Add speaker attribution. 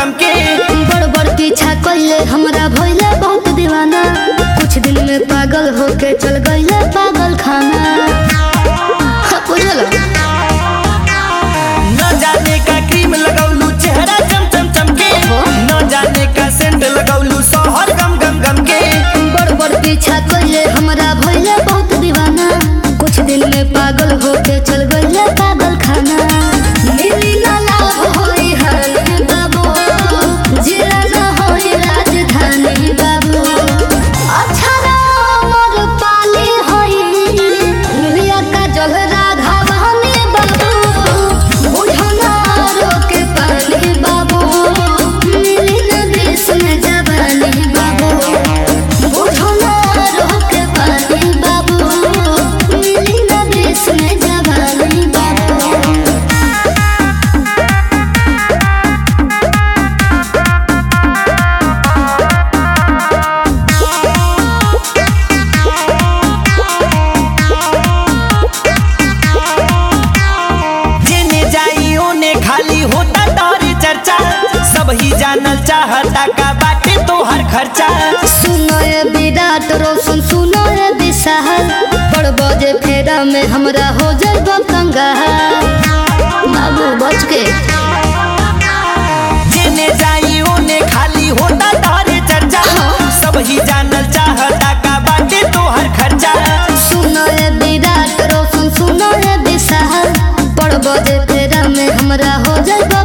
Speaker 1: गम के
Speaker 2: बड़ बड़ पीछा कइले हमरा भइले बहुत दीवाना कुछ दिन में पागल होके चल गइले पागल खाना हाँ, बुझल
Speaker 1: न जाने का क्रीम लगौलू चेहरा चम चम चम के न जाने का सेंट लगौलू सोहर गम गम गम के
Speaker 2: बड़ बड़ पीछा कइले हमरा भइले बहुत दीवाना कुछ दिन में पागल होके चल गइले पागल खाना मिली ना लाभ होई हानि बाबू जिला ना होई राजधानी बाबू अक्षरा अमर पाली होई मिलिया का जल राधा वाहनी बाबू बुझना रोके पानी बाबू मिली ना देश में जवानी बाबू बुझना रोके पानी बाबू मिली ना देश में जवानी बाबू
Speaker 1: जेने जाई ओने खाली होता तोरे चर्चा सब ही जानल चाहता का बाटे तोहर खर्चा
Speaker 2: सुनो ये विराट रोशन सुनो ये विशाल बड़ बजे फेरा में हमरा हो जाएगा कंगाल बाबू बच के
Speaker 1: जेने जाई ओने खाली होता तोरे चर्चा सब ही जानल चाहता का बाटे तोहर खर्चा
Speaker 2: सुनो ये विराट रोशन सुनो ये विशाल बड़ बजे फेरा में हमरा हो जाएगा